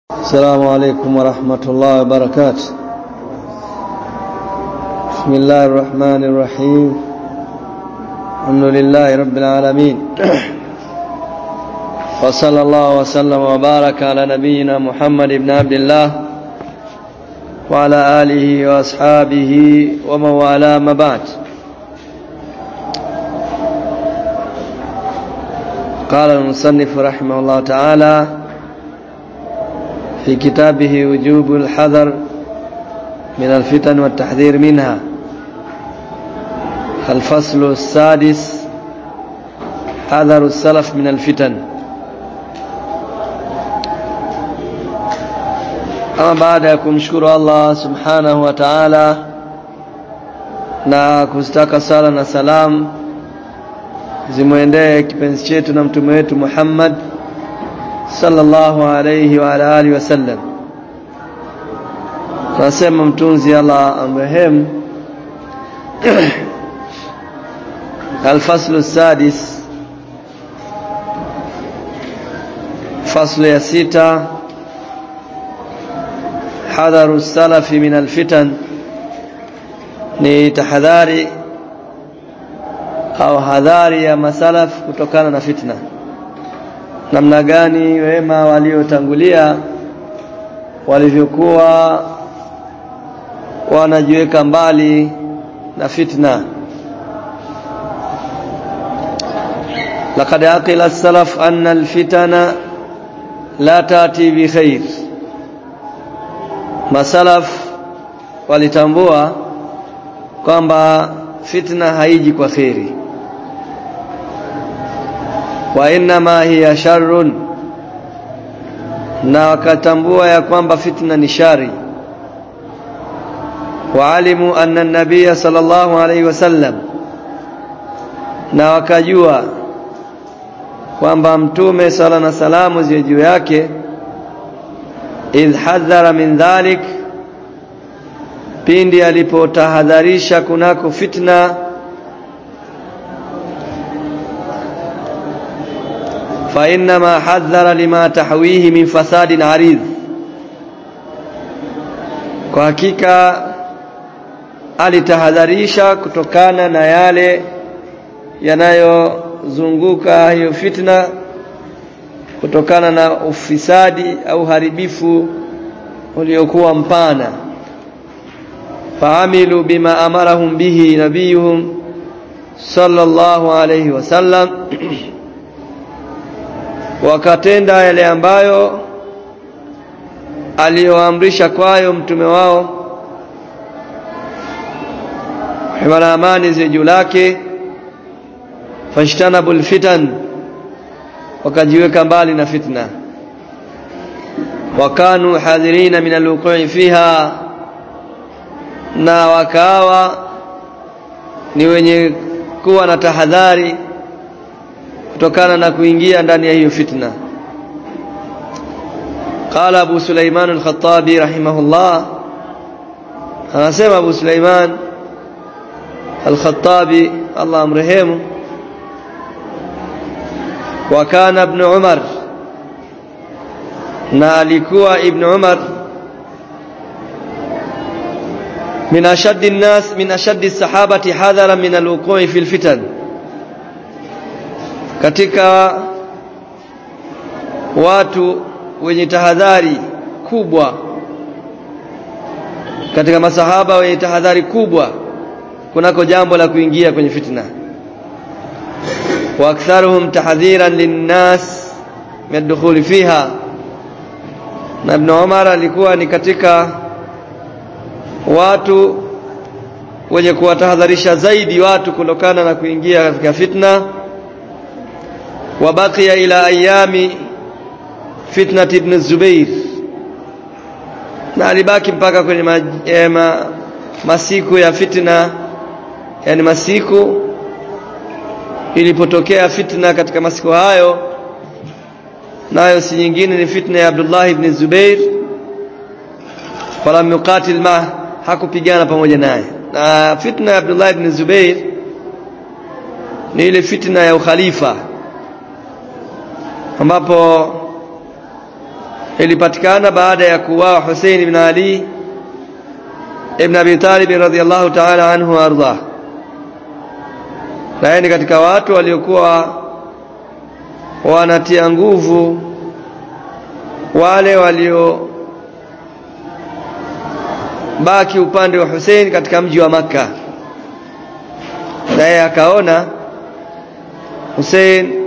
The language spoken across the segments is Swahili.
السلام عليكم ورحمة الله وبركاته بسم الله الرحمن الرحيم الحمد لله رب العالمين وصلى الله وسلم وبارك على نبينا محمد بن عبد الله وعلى آله وأصحابه ومن والاه ما بعد قال المصنف رحمه الله تعالى في كتابه وجوب الحذر من الفتن والتحذير منها الفصل السادس حذر السلف من الفتن ama baada ya kumshukuru Allah subhanahu wa ta'ala na kustaka sala na salam zimwendee kipenzi chetu na mtume wetu Muhammad sallallahu alayhi wa ala alihi wasallam tunasema mtunzi Allah amrehemu الفصل السادس فصل ya sita حذر السلف من الفتن ni tahadhari au hadhari ya masalaf kutokana na fitna namna gani wema waliotangulia walivyokuwa wanajiweka mbali na fitna لقد عقل السلف أن الفتن لا تأتي بخير masalaf walitambua kwamba fitna haiji kwa kheri wa inma hiya sharrun na wakatambua ya kwamba fitna ni shari waalimu anna an-nabiy sallallahu alayhi wasallam na wakajua kwamba mtume sala na salamu ziwe juu yake idh hadhara min dhalik pindi alipotahadharisha kunako fitna fa inma hadhara lima tahwihi min fasadin arid kwa hakika alitahadharisha kutokana na yale yanayozunguka hiyo fitna kutokana na ufisadi au haribifu uliokuwa mpana faamilu bima amarahum bihi nabiyuhum sallallahu alayhi wasallam wakatenda yale ambayo aliyoamrisha kwayo mtume wao himana amani zi juu lake fashtanabul fitan wakajiweka mbali na fitna wakanu hadhirina min alwuqi fiha na wakawa ni wenye kuwa na tahadhari kutokana na kuingia ndani ya hiyo fitna قال ابو سليمان الخطابي رحمه الله anasema abu Sulaiman al-Khattabi Allah amrehemu وكان ابن عمر na alikuwa ibn Umar min ashaddi an-nas min ashaddi as-sahabati hadhara min al-wuqu'i fil fitan katika watu wenye tahadhari kubwa katika masahaba wenye tahadhari kubwa kunako jambo la kuingia kwenye fitna واكثرهم تحذيرا للناس من الدخول فيها na Ibn Umar alikuwa ni katika watu wenye kuwatahadharisha zaidi watu kutokana na kuingia katika fitna wabakia ila ayami fitnat ibn Zubair na alibaki mpaka kwenye ma, eh, ma, masiku ya fitna yani masiku ilipotokea fitna katika masiku hayo nayo si nyingine ni fitna ya Abdullah ibn Zubair falam yuqatil ma hakupigana pamoja naye na fitna ya Abdullah ibn Zubair ni ile fitna ya ukhalifa ambapo ilipatikana baada ya kuuawa Hussein ibn Ali ibn Abi Talib radhiyallahu ta'ala anhu arda na ni katika watu waliokuwa wanatia nguvu wale walio baki upande wa Hussein katika mji wa Makka naye akaona Hussein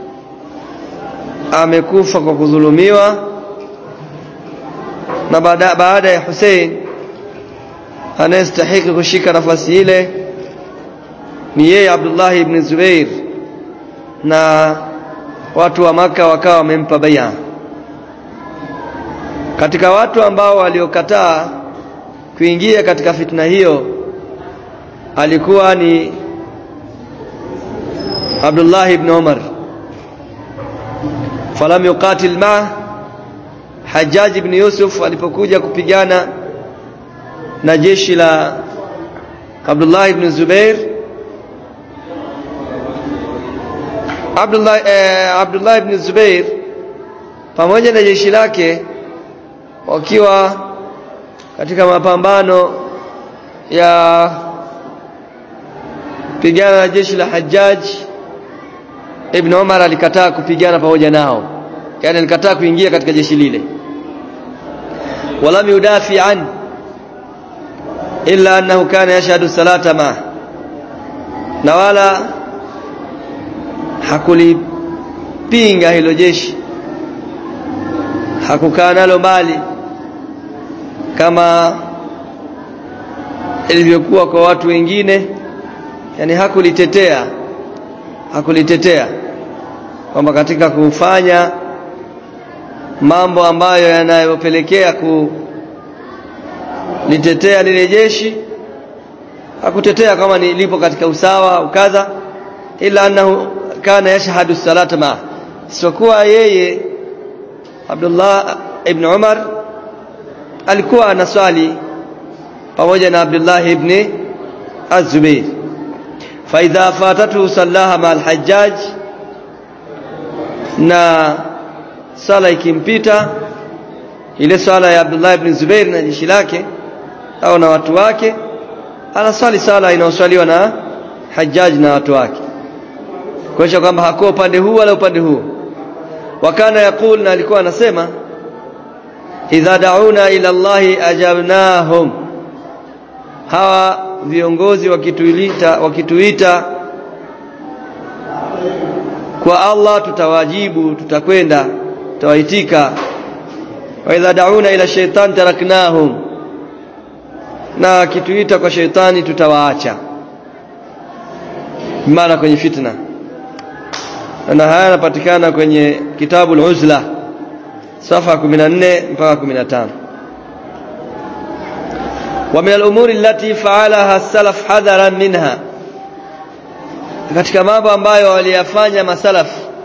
amekufa kwa kudhulumiwa na baada, baada ya Hussein anayestahiki kushika nafasi ile ni yeye Abdullah ibn Zubair na watu wa maka wakawa wamempa bai'a katika watu ambao waliokataa kuingia katika fitna hiyo alikuwa ni Abdullah ibn Umar falam yuqatil ma Hajjaj ibn Yusuf alipokuja kupigana na jeshi la Abdullah ibn Zubair Abdullah eh, Abdullah ibn Zubair pamoja na jeshi lake wakiwa katika mapambano ya pigana na jeshi la Hajjaj Ibn Umar alikataa kupigana pamoja nao yani alikataa kuingia katika jeshi lile walam yudafi an illa annahu kana yashhadu salata ma na wala hakulipinga hilo jeshi hakukaa nalo mbali kama ilivyokuwa kwa watu wengine yani hakulitetea hakulitetea kwamba katika kufanya mambo ambayo yanayopelekea kulitetea lile jeshi hakutetea kama ni lipo katika usawa au kadha ila annahu kana yashhadu salata ma isipokuwa yeye Abdullah ibn Umar alikuwa anaswali pamoja na Abdullah ibn Az-Zubair fa idha fatatu sallaha ma al-Hajjaj na sala ikimpita ile sala ya Abdullah ibn Zubair na jeshi lake au na watu wake anaswali sala inayoswaliwa na Hajjaj na watu wake kuonyesha kwamba hakuwa upande huu wala upande huu wakana yakul na alikuwa anasema idha dauna ila Allahi ajabnahum hawa viongozi wakituita wakituita kwa Allah tutawajibu tutakwenda tutawaitika wa idha dauna ila shaitan taraknahum na kituita kwa shaitani tutawaacha maana kwenye fitna na haya yanapatikana kwenye kitabu al-Uzla safa 14 mpaka 15 wa min al-umuri allati fa'alaha as-salaf hadaran minha katika mambo ambayo waliyafanya masalaf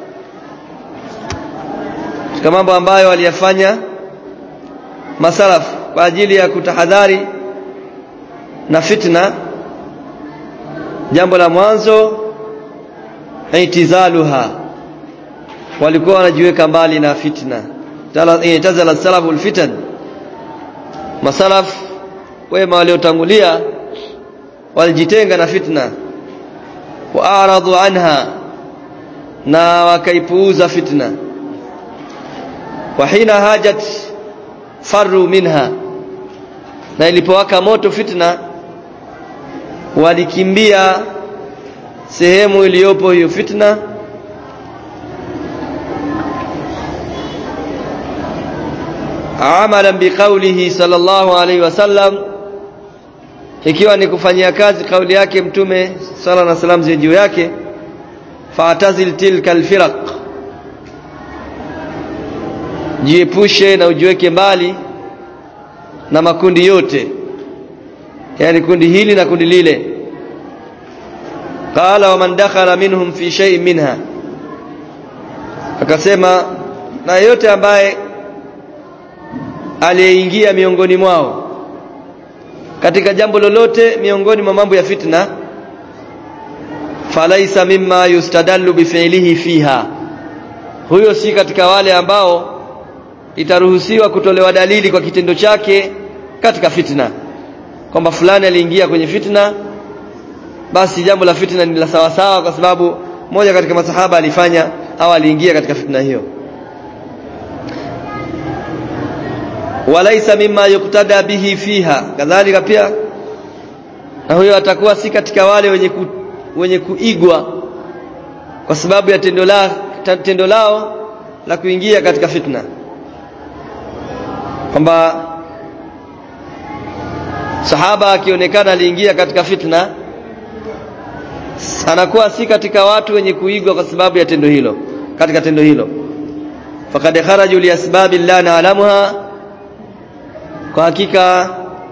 katika mambo ambayo waliyafanya masalaf kwa ajili ya kutahadhari na fitna jambo la mwanzo itizaluha walikuwa wanajiweka mbali na fitna tazala salafu alfitan masalaf wema waliotangulia walijitenga na fitna waaradhu anha na wakaipuuza fitna wa hina hajat faru minha na ilipowaka moto fitna walikimbia sehemu iliyopo hiyo fitna amalan biqaulihi sallallahu alaihi wasallam ikiwa ni kufanyia kazi kauli yake mtume sala na salam zi juu yake fa'tazil tilka alfiraq jiepushe na ujiweke mbali na makundi yote yani kundi hili na kundi lile qala wa man dakhala minhum fi shay'in minha akasema na yote ambaye aliyeingia miongoni mwao katika jambo lolote miongoni mwa mambo ya fitna falaisa mimma yustadallu bifi'lihi fiha huyo si katika wale ambao itaruhusiwa kutolewa dalili kwa kitendo chake katika fitna kwamba fulani aliingia kwenye fitna basi jambo la fitna ni la sawa sawa kwa sababu moja katika masahaba alifanya au aliingia katika fitna hiyo walaisa mimma yuktada bihi fiha kadhalika pia na huyo atakuwa si katika wale wenye ku, wenye kuigwa kwa sababu ya tendo la tendo lao la kuingia katika fitna kwamba sahaba akionekana aliingia katika fitna anakuwa si katika watu wenye kuigwa kwa sababu ya tendo hilo katika tendo hilo faqad kharaju li asbabi la na'lamuha kwa hakika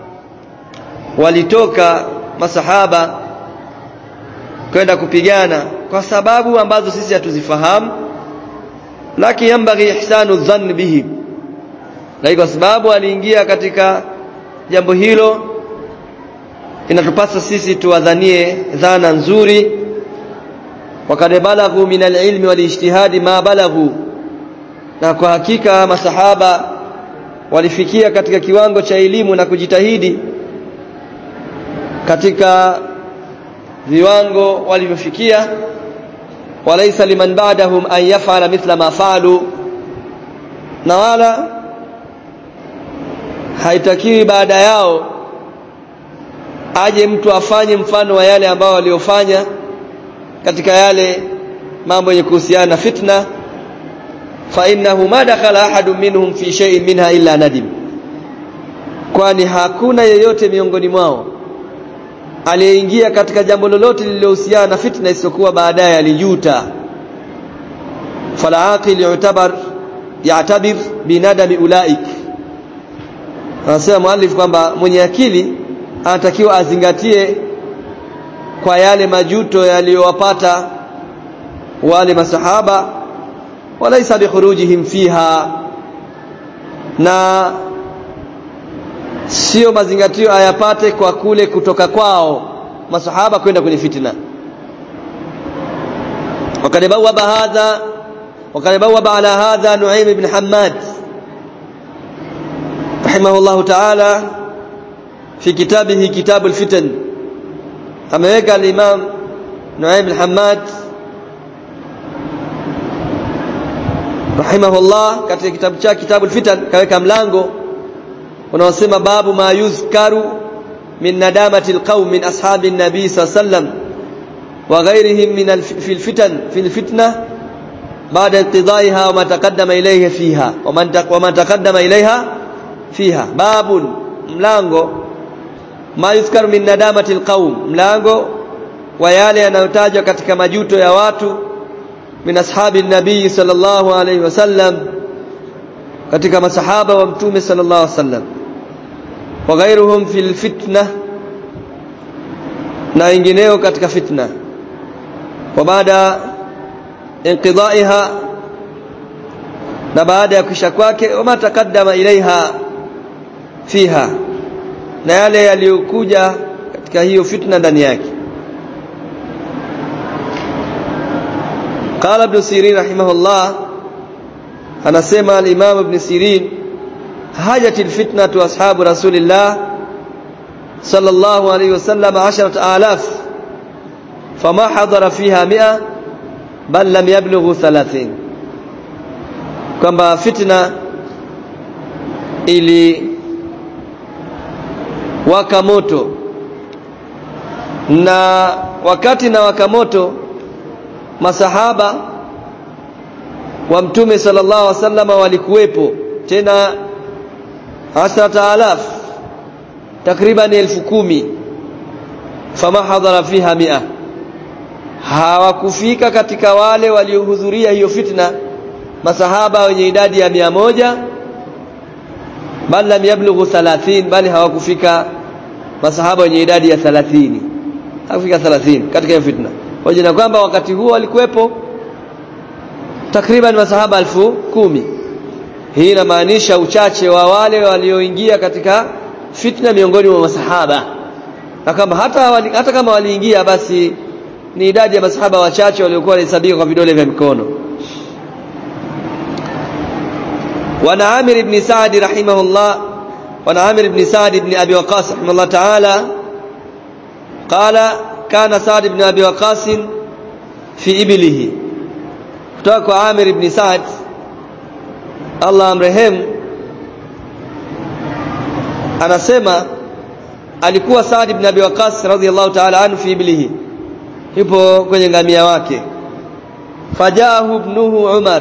walitoka masahaba kwenda kupigana kwa sababu ambazo sisi hatuzifahamu lakini yambaghi ihsanu dhann bihi na kwa sababu aliingia katika jambo hilo inatupasa sisi tuwadhanie dhana nzuri wakad balaghu min alilmi walijtihadi ma balaghu na kwa hakika masahaba walifikia katika kiwango cha elimu na kujitahidi katika viwango walivyofikia walaisa liman ba'dahum an yaf'ala mithla ma fa'alu na wala haitakiwi baada yao aje mtu afanye mfano wa yale ambao waliofanya katika yale mambo yenye kuhusiana na fitna fa innahu ma dakhala ahadun minhum fi shay'in minha illa nadim kwani hakuna yeyote miongoni mwao aliyeingia katika jambo lolote lililohusiana na fitna isiyokuwa baadaye alijuta fala aqil yu'tabar ya'tabir binadami ulaik anasema muallif kwamba mwenye akili anatakiwa azingatie kwa yale majuto yaliyowapata wale masahaba walaisa bikhurujihim fiha na sio mazingatio ayapate kwa kule kutoka kwao masahaba kwenda kwenye fitna وقد بوب هذا وقد بوب على هذا نعيم بن حماد رحمه الله تعالى في كتابه كتاب الفتن ameweka al-Imam Nuaim al-Hammad rahimahullah katika kitabu chake kitabu al-Fitan kaweka mlango unaosema babu ma yuzkaru min nadamati al-qaum min ashabi an-nabi sallam wa ghayrihim min fil fitan fil fitna بعد انقضائها وما تقدم إليه فيها وما تقدم إليها فيها باب mlango ma yuzkaru min nadamati alqaum mlango wa yale yanayotajwa katika majuto ya watu min ashabi nabii sallallahu alayhi wasallam katika masahaba wa mtume sallallahu alayhi wasallam wa ghairuhum fil fitna na wengineo katika fitna wa baada inqidaiha na baada ya kisha kwake wama takaddama ilaiha fiha na yale yaliyokuja katika hiyo fitna ndani yake قال ابن سيرين رحمه الله anasema al-Imam Ibn Sirin hajat al-fitnatu ashabu Rasulillah sallallahu alayhi wasallam 10000 fama hadara fiha 100 bal lam yablughu 30 kwamba fitna ili waka moto na wakati na waka moto masahaba wa mtume sallallahu alaihi wasallam walikuwepo tena asrata alaf takriban elfu kumi fama hadhara fiha mia hawakufika katika wale waliohudhuria hiyo fitna masahaba wenye idadi ya mia moja bal lam yablughu 30 bali hawakufika masahaba wenye idadi ya 30 hawakufika 30 katika hiyo fitna pamoja na kwamba wakati huo walikuwepo takriban masahaba elfu kumi hii inamaanisha uchache wa wale walioingia katika fitna miongoni mwa masahaba na kama hata wali, hata kama waliingia basi ni idadi ya masahaba wachache waliokuwa wanahesabika kwa vidole vya mikono وعن عامر بن سعد رحمه الله وعن عامر بن سعد بن أبي وقاص رحمه الله تعالى قال كان سعد بن أبي وقاص في إبله kutoka kwa Amir ibn Sa'd Allah amrehemu anasema alikuwa Sa'd ibn Abi Waqqas radhiyallahu ta'ala anhu fi iblihi yupo kwenye ngamia wake fajahu ibnuhu Umar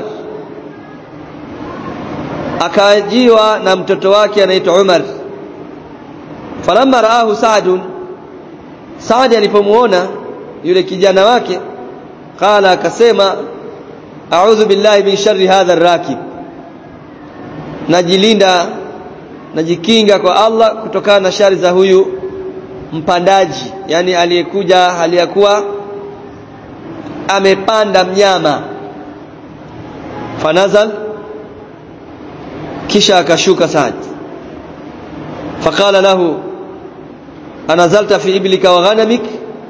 akajiwa na mtoto wake anaitwa Umar falamma raahu Sa'd Sa'd alipomuona yule kijana wake qala akasema a'udhu billahi min sharri hadha ar-rakib najilinda najikinga kwa Allah kutokana na shari za huyu mpandaji yani aliyekuja aliyakuwa amepanda mnyama fanazal kisha akashuka Saad faqala lahu anazalta fi iblika wa ghanamik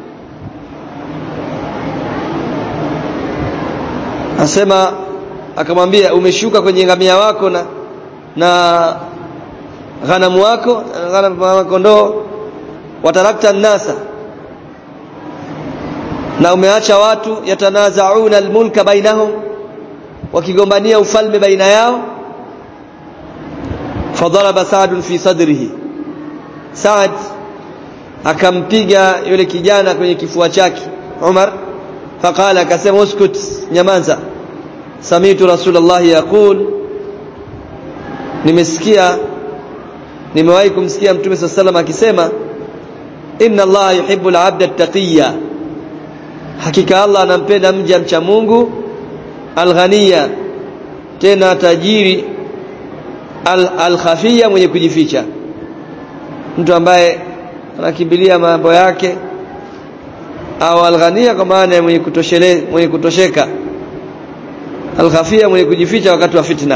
asema akamwambia umeshuka kwenye ngamia wako na na ghanamu wako ghanamu kondoo watarakta nasa na umeacha watu yatanazauna almulka bainahum wakigombania ufalme baina yao fadaraba Saad fi sadrihi Saad akampiga yule kijana kwenye kifua chake Umar faqala akasema uskut nyamaza samitu rasulullah yaqul nimesikia nimewahi kumsikia mtume sallallahu akisema inna allaha yuhibbu al-'abda at-taqiyya hakika Allah anampenda mja mcha Mungu al-ghaniya tena tajiri al-khafiyya mwenye kujificha mtu ambaye anakimbilia mambo yake au al-ghaniya kwa maana mwenye kutoshele mwenye kutosheka al-khafiyya mwenye kujificha wakati wa fitna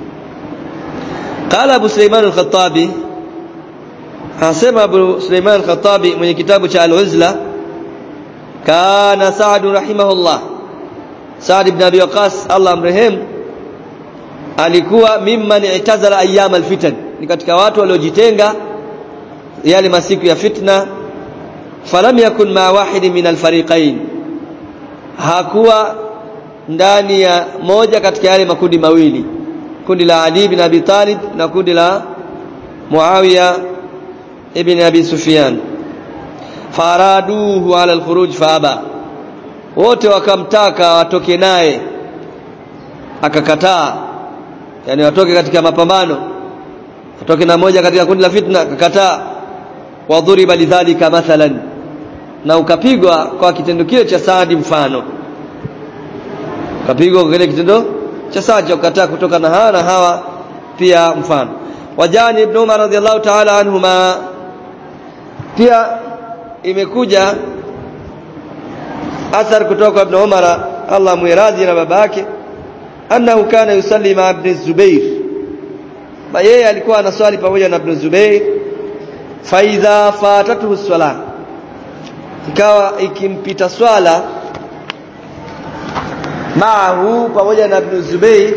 قال ابو سليمان الخطابي anasema Abu Suleiman al-Khattabi mwenye kitabu cha Al-Uzla kana Sa'd rahimahullah Sa'd ibn Abi Waqqas Allah amrehem alikuwa mimman i'tazala ayyam al-fitan ni katika watu waliojitenga yale masiku ya fitna falam yakun ma wahidi min al-fariqain hakuwa ndani ya moja katika yale makundi mawili kundi la Ali bin Abi Talib na kundi la Muawiya ibn Abi Sufyan faraduhu ala al-khuruj faaba wote wakamtaka watoke naye akakataa yani watoke katika mapambano watoke na moja katika kundi la fitna akakataa wadhuriba lidhalika mathalan na ukapigwa kwa kitendo kile cha Saadi mfano ukapigwa kwa kile kitendo cha Saadi cha kukataa kutoka na hawa na hawa pia mfano wajani ibn Umar radhiallahu ta'ala anhuma pia imekuja athar kutoka kwa ibn Umar Allah muiradhi na babake annahu kana yusalli ma ibn Zubair ba yeye alikuwa anaswali pamoja na ibn Zubair fa idha fatatuhu swala ikawa ikimpita swala maahu pamoja na ibn Zubair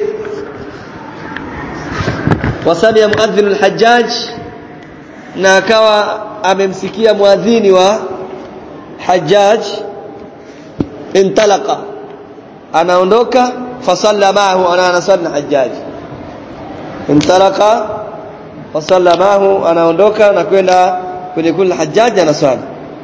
wasamia muadhdhin al-Hajjaj na akawa amemsikia muadhini wa Hajjaj intalaqa anaondoka fasalla maahu ana anasalla Hajjaj intalaqa fasalla maahu anaondoka na kwenda kwenye kundi la Hajjaj anaswali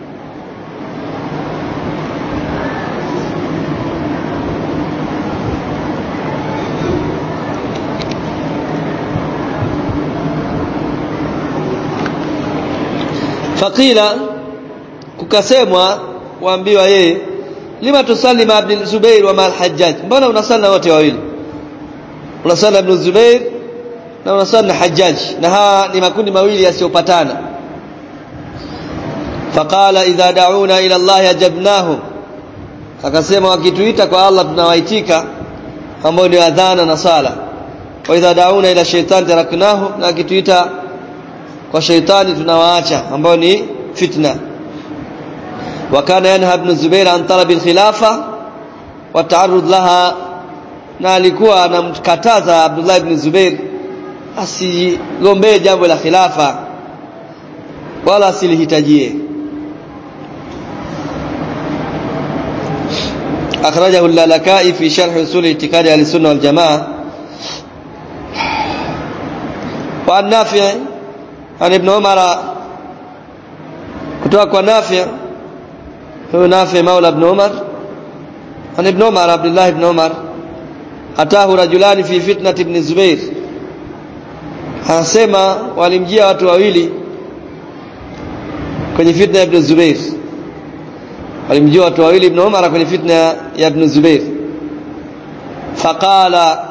faqila kukasemwa kuambiwa yeye lima tusalli ma ibn Zubair wa ma al-Hajjaj mbona unasali wote wawili unasali ibn Zubair na unasali na Hajjaj na hawa ni makundi mawili yasiyopatana faqala idha da'una ila Allah ajabnahum akasema wakituita kwa Allah tunawaitika ambao ni adhana na sala wa idha da'una ila shaytan taraknahu na akituita kwa shaitani tunawaacha ambao ni fitna wakana yanha ibn Zubair an talab al-khilafa wa ta'arrud laha na alikuwa anamkataza Abdullah ibn Zubair asigombee jambo la khilafa wala asilihitajie أخرجه اللالكائي في شرح أصول اعتقاد أهل السنة والجماعة وعن نافع عن ابن عمر كتوك نافع هو نافع مولى ابن عمر عن ابن عمر عبد الله بن عمر أتاه رجلان في فتنة ابن الزبير anasema walimjia watu wawili kwenye fitna ya ibn Zubair walimjia watu wawili ibn Umar kwenye fitna ya ibn Zubair faqala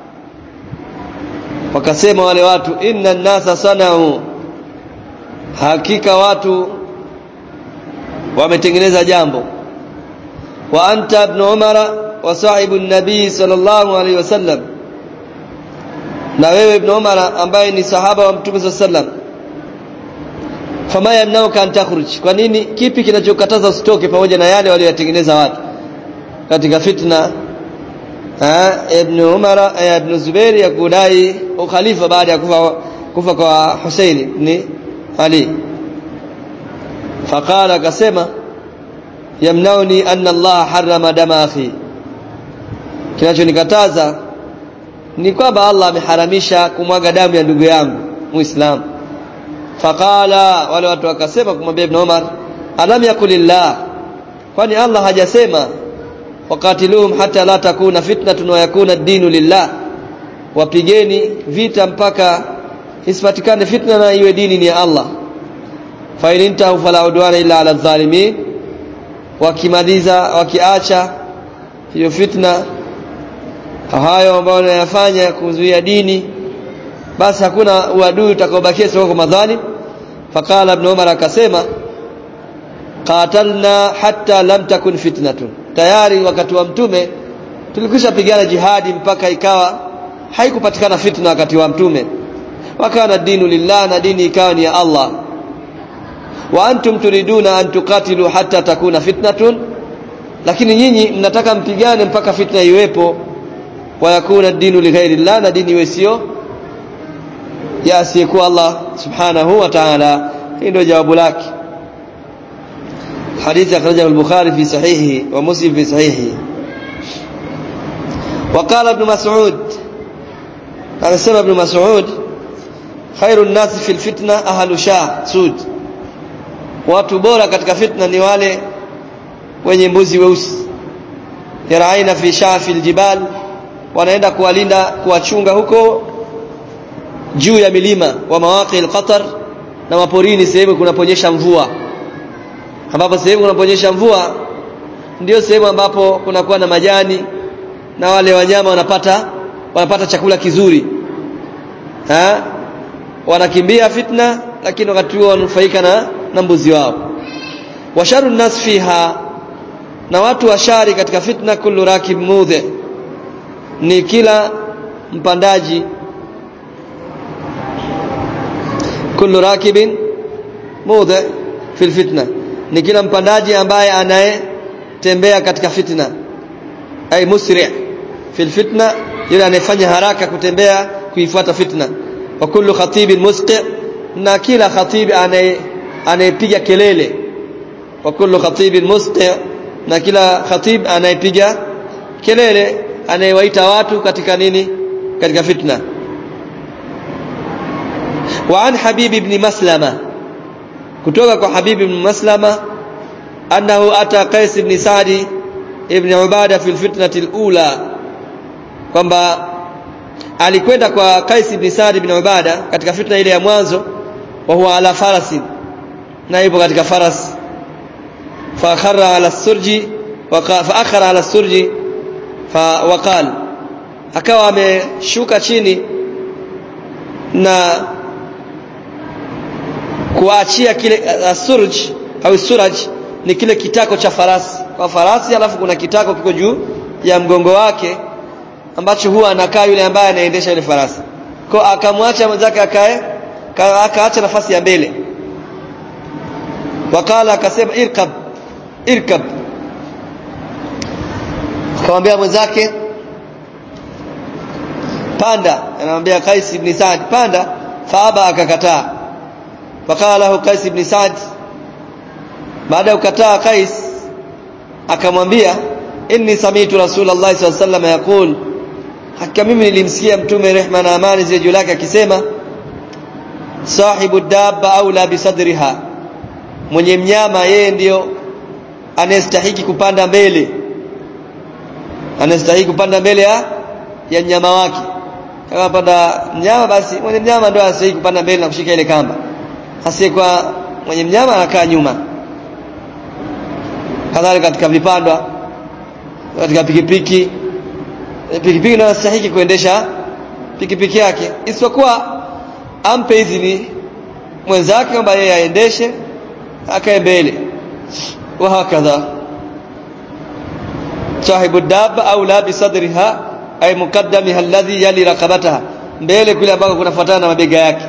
wakasema wale watu inna an-nasa sanau hakika watu wametengeneza jambo wa anta ibn Umar wa sahibu an-nabii sallallahu alaihi wasallam na wewe ibn Umar ambaye ni sahaba wa Mtume sallallahu alaihi wasallam fama yamnauka an takhruj kwa nini kipi kinachokataza usitoke pamoja na yale walioyatengeneza watu katika fitna ha, ibn Umar eh, ibn Zubair ya kudai ukhalifa baada ya kufa kufa kwa Hussein ibn Ali faqala akasema yamnauni anna Allah harrama dama akhi kinachonikataza ni kwamba Allah ameharamisha kumwaga damu ya ndugu yangu muislamu faqala wale watu wakasema kumwambia ibn Umar alam yakulillah kwani Allah hajasema waqatiluhum hata la takuna fitnatun wa yakuna ad-dinu lillah wapigeni vita mpaka isipatikane fitna na iwe dini ni ya Allah fa in intahu fala udwana illa ala zalimin wakimaliza wakiacha hiyo fitna hayo ambayo wanayafanya kuzuia dini basi hakuna uadui utakaobakia sio kwa madhalim faqala ibn umar akasema qatalna hatta lam takun fitnatun tayari wakati wa mtume tulikwisha pigana jihadi mpaka ikawa haikupatikana fitna wakati wa mtume wakana dinu lillah na dini ikawa ni ya Allah wa antum turiduna an tuqatilu hatta takuna fitnatun lakini nyinyi mnataka mpigane mpaka fitna iwepo wa yakuna dinu lighairi llah na dini iwe sio ya asiyekuwa Allah subhanahu wa ta'ala hii ndio jawabu lake حديث أخرجه البخاري في صحيحه ومسلم في صحيحه وقال ابن مسعود قال سمع ابن مسعود خير الناس في الفتنة أهل شاه سود watu bora katika fitna ni wale wenye mbuzi weusi yaraina fi shafi aljibal wanaenda kuwalinda kuwachunga huko juu ya milima wa mawaqi alqatar na maporini sehemu kunaponyesha mvua ambapo sehemu kunaponyesha mvua ndio sehemu ambapo kunakuwa na majani na wale wanyama wanapata wanapata chakula kizuri ha? wanakimbia fitna lakini wakati huo wanufaika na, na mbuzi wao washaru nas fiha na watu washari katika fitna kullu rakib mudhi ni kila mpandaji kullu rakibin mudhi fil fitna ni kila mpandaji ambaye anayetembea katika fitna ay musri' fil fitna yule anayefanya haraka kutembea kuifuata fitna wa kullu khatibin musqi na kila khatibi anayepiga kelele wa kullu khatibin musqi na kila khatib anayepiga kelele anayewaita watu katika nini katika fitna wa an habib ibn maslama kutoka kwa habib ibn maslama annahu ata qais ibn sa'di ibn ubada fi alfitnati alula kwamba alikwenda kwa Qais ibn Sa'd ibn Ubada katika fitna ile ya mwanzo wa huwa ala farasi na yupo katika faras fa akhara ala surji wa fa akhara ala surji fa waqal akawa ameshuka chini na kuachia kile asurj au suraj ni kile kitako cha farasi kwa farasi alafu kuna kitako kiko juu ya mgongo wake ambacho huwa anakaa yule ambaye anaendesha ile farasi kwa akamwacha mwenzake akae akaacha nafasi ya mbele wakala akasema irkab irkab akamwambia mwenzake panda anamwambia Qais ibn Sa'd panda faaba akakataa faqala lahu Qais ibn Sa'd baada ya kukataa Qais akamwambia inni samitu rasulullah sallallahu alaihi wasallam yaqul hakika mimi nilimsikia mtume rehma na amani ziwe juu lake akisema sahibu dabba aula bisadriha mwenye mnyama yeye ndiyo anayestahiki kupanda mbele anastahili kupanda mbele ya ya mnyama wake kama panda mnyama basi mwenye mnyama ndio anastahili kupanda mbele na kushika ile kamba asiyekuwa mwenye mnyama anakaa nyuma kadhalika katika vipandwa katika pikipiki pikipiki ndio anastahili kuendesha pikipiki yake isipokuwa ampe idhini mwenzake kwamba yeye aendeshe akae mbele wa hakadha sahibu dabba au la bisadriha ay mukaddamiha alladhi yali raqabataha mbele kule ambako kunafuatana na mabega yake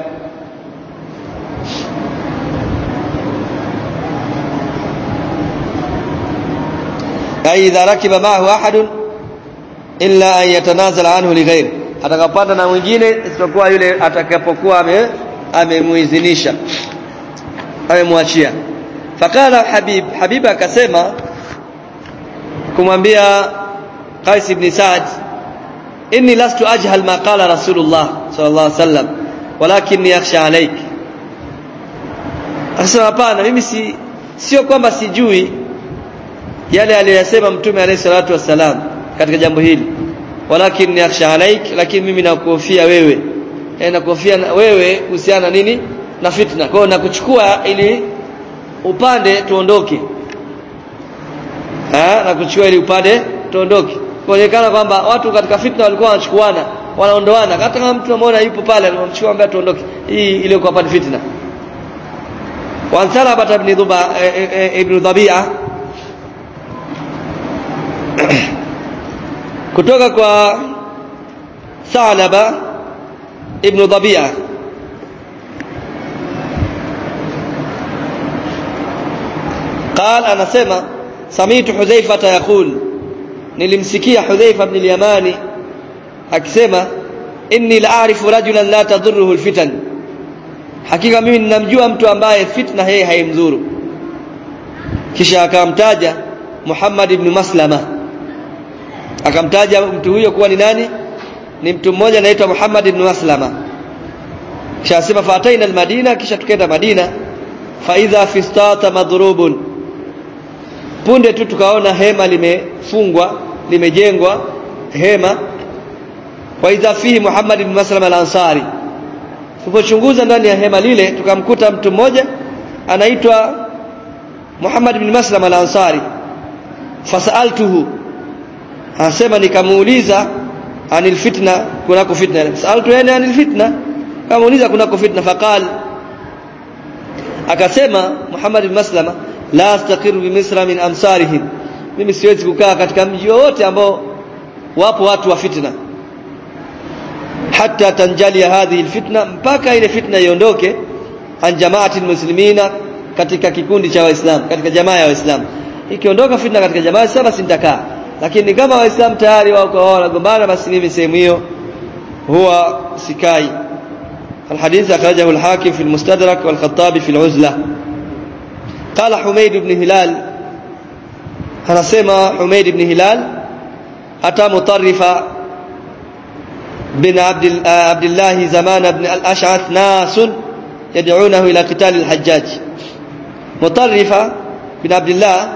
ay idha rakiba ma'ahu ahadun illa an yatanazala anhu lighairi atakapanda na mwingine isipokuwa yule atakapokuwa ame amemuidhinisha amemwachia fakala habib habib akasema kumwambia Qais ibn Sa'd inni lastu ajhal ma qala rasulullah sallallahu alaihi wasallam walakinni yakhsha alayk akasema hapana mimi si sio kwamba sijui yale aliyosema mtume alayhi salatu wasalam katika jambo hili walakin yakhsha alaik lakini mimi nakuhofia wewe e, nakuhofia wewe kuhusiana nini na fitna kwa hiyo nakuchukua ili upande tuondoke eh na kuchukua ili upande tuondoke kuonekana kwamba watu katika fitna walikuwa wanachukuana wanaondoana hata kama mtu ameona yupo pale anamchukua ambaye tuondoke hii ile kwa pande fitna wa Salaba ibn Dhuba ibn Dhabi'a kutoka kwa Salaba ibn Dhabi'a قال anasema samitu Hudhaifa yaqul nilimsikia Hudhaifa ibn al-Yamani akisema inni la'arifu rajulan la tadurruhu al-fitan hakika mimi ninamjua mtu ambaye fitna yeye haimdhuru kisha akamtaja Muhammad ibn Maslama akamtaja mtu huyo kuwa ni nani ni mtu mmoja anaitwa Muhammad ibn Maslama kisha asema fataina al-Madina kisha tukaenda Madina fa idha fistata madrubun punde tu tukaona hema limefungwa limejengwa hema wa idha fihi Muhammad ibn Maslama al-Ansari tulipochunguza ndani ya hema lile tukamkuta mtu mmoja anaitwa Muhammad ibn Maslama al-Ansari fasaltuhu anasema nikamuuliza anil fitna kunako fitna saltu yani anil fitna kamuuliza kunako fitna faqal akasema Muhammad ibn Maslama la astaqiru bi misra min amsarihim mimi siwezi kukaa katika mji wote ambao wapo watu wa fitna hatta tanjalia hadhihi alfitna mpaka ile fitna iondoke an jamaatil muslimina katika kikundi cha waislamu katika jamaa ya waislamu ikiondoka fitna katika jamaa sasa basi nitakaa lakini kama waislamu tayari wako wao wanagombana basi mimi sehemu hiyo huwa sikai الحديث أخرجه الحاكم في المستدرك والخطابي في العزلة قال حميد بن هلال أنا سمع حميد بن هلال أتى مطرف بن عبد عبد الله زمان بن الأشعث ناس يدعونه إلى قتال الحجاج مطرف بن عبد الله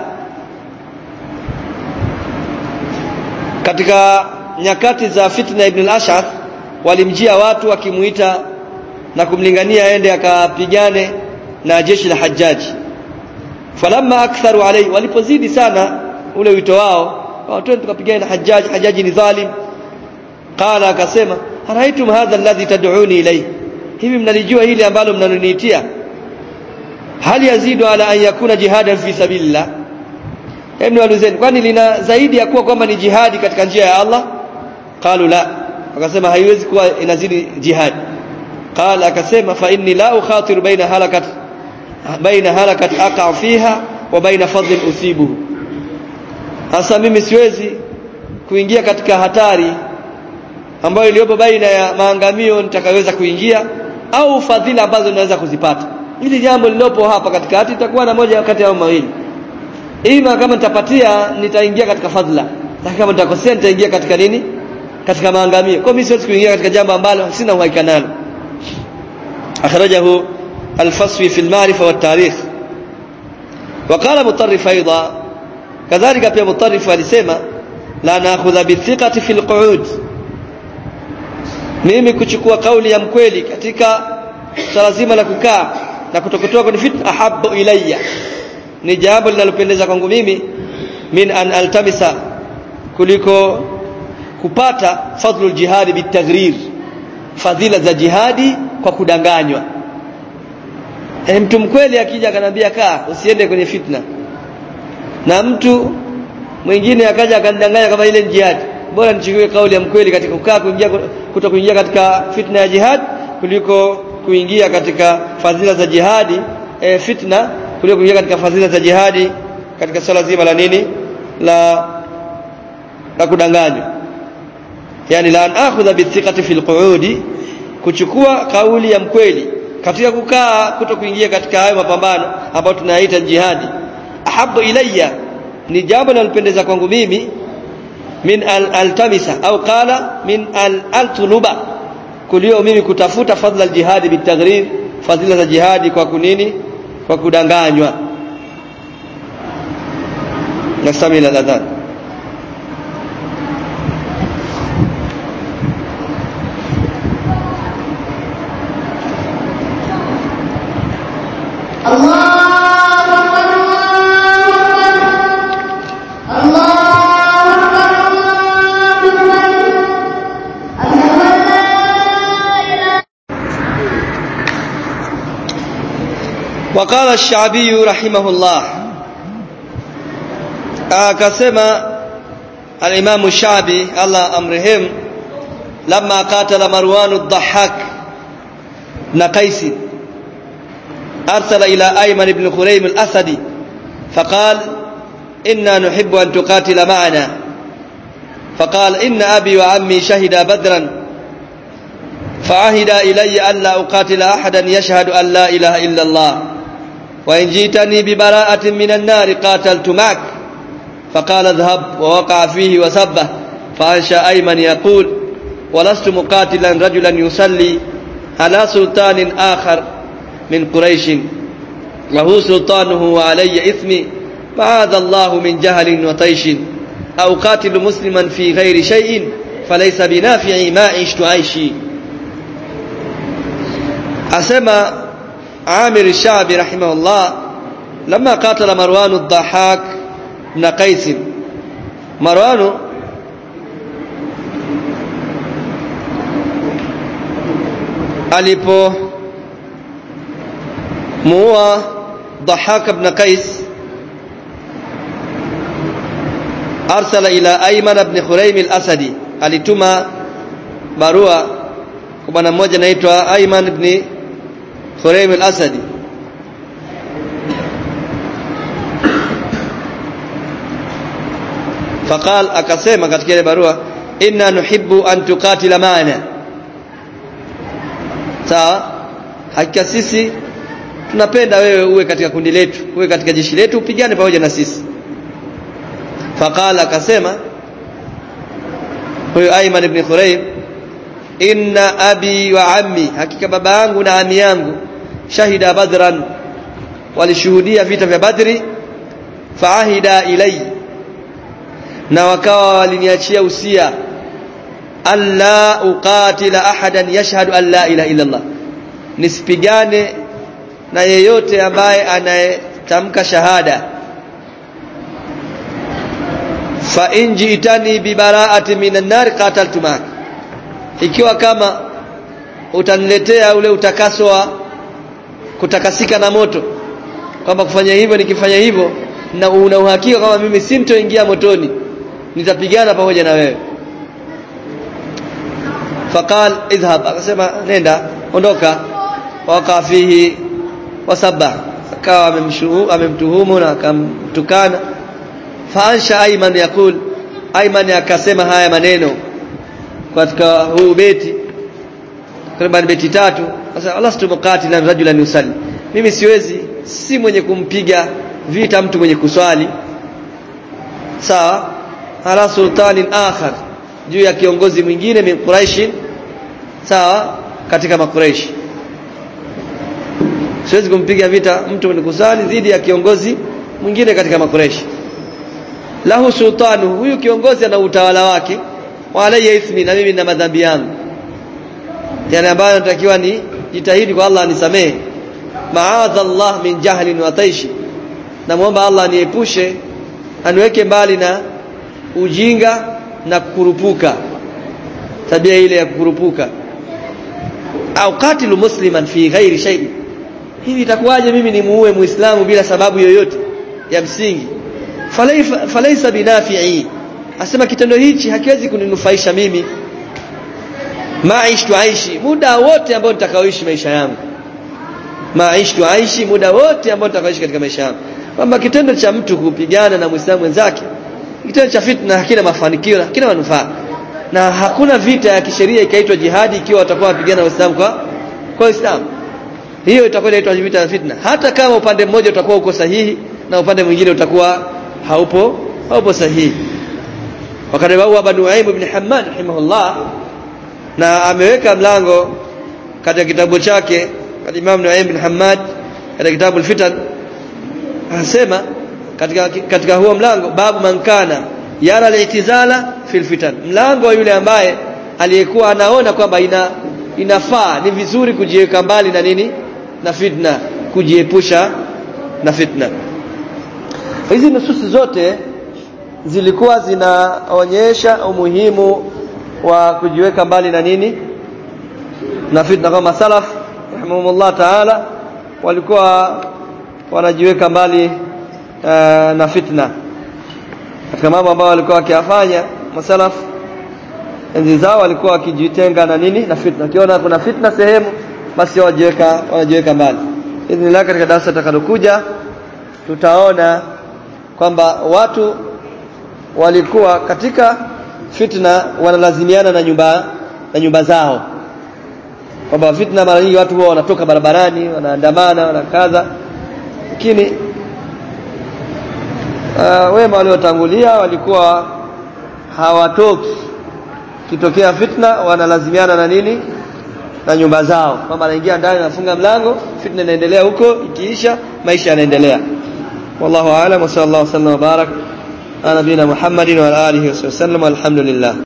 katika nyakati za fitna ibn al-Ash'ath walimjia watu wakimuita na kumlingania aende akapigane na jeshi la Hajjaji falamma aktharu alayhi walipozidi sana ule wito wao watu tukapigana na Hajjaji Hajjaji ni dhalim qala akasema araitum hadha alladhi tad'uni ilayhi hivi mnalijua hili ambalo mnanoniitia hali yazidu ala an yakuna jihadan fi sabilillah hebu niulizeni kwani lina zaidi ya kuwa kwamba ni jihadi katika njia ya Allah qalu la akasema haiwezi kuwa inazidi jihad qala akasema fa inni la ukhatiru baina halakat baina halakat aqa fiha wa baina fadl usibuhu hasa mimi siwezi kuingia katika hatari ambayo iliyopo baina ya maangamio nitakayoweza kuingia au fadhila ambazo ninaweza kuzipata hili jambo lililopo hapa katikati itakuwa na moja kati ya mawili ima kama nitapatia nitaingia katika fadhila lakini kama nitakosea nitaingia katika nini katika maangamio kwa mimi siwezi kuingia katika jambo ambalo sina uhakika nalo akhrajahu al-faswi fi al-ma'rifa wa tarikh وقال مطرف ايضا كذلك pia مطرف alisema la naakhudha bithiqati fi al-qu'ud mimi kuchukua kauli ya mkweli katika swala zima la kukaa na kutokutoa kwenye fitna ahabbu ilayya ni jambo linalopendeza kwangu mimi min an altamisa kuliko kupata fadhlu jihadi bitagrir fadhila za jihadi kwa kudanganywa e, mtu mkweli akija akanambia kaa usiende kwenye fitna na mtu mwingine akaja akanidanganya kama ile jihad bora nichukue kauli ya mkweli katika kukaa kuingia kuto kuingia katika fitna ya jihad kuliko kuingia katika fadhila za jihadi e, fitna kuliko kuingia katika fadhila za jihadi katika swala zima la nini la la kudanganywa yani la an akhudha bithiqati fil qu'udi kuchukua kauli ya mkweli katika kukaa kuto kuingia katika hayo mapambano ambayo tunayaita jihadi ahabu ilayya ni jambo linalopendeza kwangu mimi min al altamisa au qala min al altuluba kulio mimi kutafuta fadhila aljihadi bitagrir fadhila za jihadi kwa kunini kwa kudanganywa nasamila adhan وقال الشعبي رحمه الله akasema al-Imam Shabi Allah amrehemu لما قاتل مروان الضحاك بن قيس أرسل إلى أيمن بن خريم الأسدي فقال إنا نحب أن تقاتل معنا فقال إن أبي وعمي شهدا بدرا فعهد إلي ألا أقاتل أحدا يشهد أن لا إله إلا الله وإن جئتني ببراءة من النار قاتلت معك فقال اذهب ووقع فيه وسبه فأنشأ أيمن يقول ولست مقاتلا رجلا يصلي على سلطان آخر من قريش له سلطانه وعلي إثمي معاذ الله من جهل وطيش أو قاتل مسلما في غير شيء فليس بنافع ما عشت عيشي أسمى عامر الشعبي رحمه الله لما قاتل مروان الضحاك بن قيس مروان alipo muua Dhahak ibn Qais arsala ila Ayman ibn Khuraym al-Asadi alituma barua kwa bwana mmoja anaitwa Ayman ibn Khuraym al-Asadi faqal akasema katika ile barua inna nuhibbu an tuqatila ma'ana sawa hakika sisi tunapenda wewe uwe katika kundi letu uwe katika jeshi letu upigane pamoja na sisi faqala akasema huyo Ayman ibn Khuraym inna abi wa ammi hakika baba yangu na ami yangu shahida badran walishuhudia vita vya badri faahida ilai na wakawa waliniachia usia alla uqatila ahadan yashhadu an la ilaha illa Allah nisipigane na yeyote ambaye anayetamka shahada fa in ji'tani bi bara'ati minan nar qataltu mak ikiwa kama utaniletea ule utakaso wa kutakasika na moto kwamba kufanya hivyo nikifanya hivyo na una uhakika kama mimi sintoingia motoni nitapigana pamoja na wewe faqal idhhab akasema nenda ondoka waka fihi wasabba akawa amemtuhumu na akamtukana faansha ayman yakul ayman akasema haya maneno katika huu beti takriban beti tatu sasa Allah situmqatilan rajulan yusalli mimi siwezi si mwenye kumpiga vita mtu mwenye kuswali sawa ala sultanin akhar juu ya kiongozi mwingine min quraish sawa katika makuraishi siwezi kumpiga vita mtu mwenye kusali dhidi ya kiongozi mwingine katika makuraishi lahu sultanu huyu kiongozi ana utawala wake wa alayya ithmi na mimi na madhambi yangu yani ambayo natakiwa ni jitahidi kwa Allah anisamehe maadha Allah min jahlin wa taishi namuomba Allah aniepushe aniweke mbali na ujinga na kukurupuka tabia ile ya kukurupuka au qatilu musliman fi ghairi shay hivi itakuwaje mimi nimuue muislamu bila sababu yoyote ya msingi falaisa binafi'i asema kitendo hichi hakiwezi kuninufaisha mimi maishtu aishi muda wote ambao nitakaoishi maisha yangu maishtu aishi muda wote ambao nitakaoishi katika maisha yangu kwamba kitendo cha mtu kupigana na muislamu mwenzake kitendo cha fitna hakina mafanikio na hakina manufaa na hakuna vita ya kisheria ikaitwa jihadi ikiwa watakuwa wapigana na waislamu kwa kwa Uislamu hiyo itakuwa inaitwa vita ya fitna hata kama upande mmoja utakuwa uko sahihi na upande mwingine utakuwa haupo haupo sahihi wakati wao Abu Nuaim ibn Hammad rahimahullah na ameweka mlango katika kitabu chake katika Imam Nuaim ibn Hammad katika kitabu al-Fitan anasema katika katika huo mlango babu mankana yara al-i'tizala fil fitan mlango wa yule ambaye aliyekuwa anaona kwamba ina inafaa ni vizuri kujiweka mbali na nini na fitna kujiepusha na fitna hizi nususi zote zilikuwa zinaonyesha umuhimu wa kujiweka mbali na nini na fitna kama salaf rahimahumullah taala walikuwa wanajiweka mbali uh, na fitna katika mambo ambayo walikuwa wakiyafanya masalaf enzi zao walikuwa wakijitenga na nini na fitna kiona kuna fitna sehemu basi wajiweka wanajiweka mbali idhnillah katika darasa takalokuja tutaona kwamba watu walikuwa katika fitna wanalazimiana na nyumba na nyumba zao kwamba fitna mara nyingi watu huwa wanatoka barabarani wanaandamana wanakaza lakini uh, wema waliotangulia walikuwa hawatoki kitokea fitna wanalazimiana na nini na nyumba zao kwamba anaingia ndani anafunga mlango fitna inaendelea huko ikiisha maisha yanaendelea wallahu aalam wa sallallahu sallam wa barak ala nabina muhammadin wa alihi wa sallam alhamdulillah